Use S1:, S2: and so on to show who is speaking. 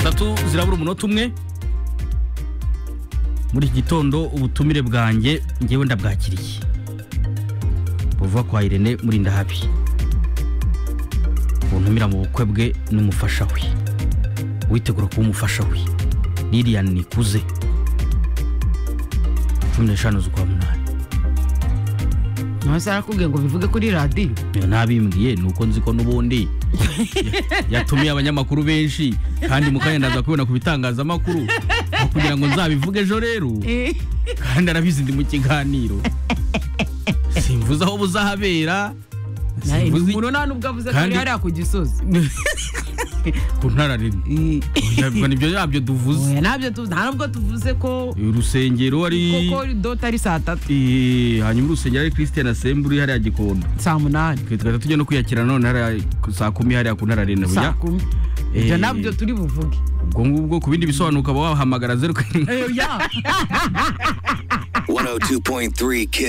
S1: tatu zirabura umunota umwe muri iki gitondo ubutumire bwanjye ngewe ndabwakiriye buva kwa irene murinda habi buntumira mu bukwe bwe n'umufasha we witegura kuba umufasha we lilian nikuze cumi n'eshanu z'ukwa munani
S2: ntose arakubwiye ngo bivuge kuri radiyo
S1: Eh, nabimbwiye ni uko nzi ko n'ubundi ya- yatumiye abanyamakuru benshi kandi mu kanya ndaza kubibona ku bitangazamakuru aho kugira ngo nzabivuge ejo rero
S2: Eh,
S1: kandi arabizi ndi mu kiganiro simvuze aho buzahabera
S2: nawe
S1: simvuze
S2: umuntu nta nubwo avuze ko ari
S1: Kandi-
S2: hariya ku gisozi
S1: ku ntara rimwe
S2: Eh,
S1: Ntabwo nibyo ntabyo duvuze
S2: oya, ntabyo tuvuze nta nubwo tuvuze ko
S1: urusengero ari
S2: koko dota ari saa tatu
S1: Eh, hanyuma urusengero ari christian asemburi hariya gikondo
S2: saa munani
S1: twe tugahita tujya no kwiyakira none hariya ku- saa kumi hariya ku ntara rimwe
S2: saa
S1: buya
S2: kumi ibyo
S1: Eh.
S2: nabyo turi buvuge
S1: ubwo ngubwo ku bindi bisobanuro ukaba wahamagara zeru karindwi
S2: Eh, oya.
S3: 102.3 Kiss.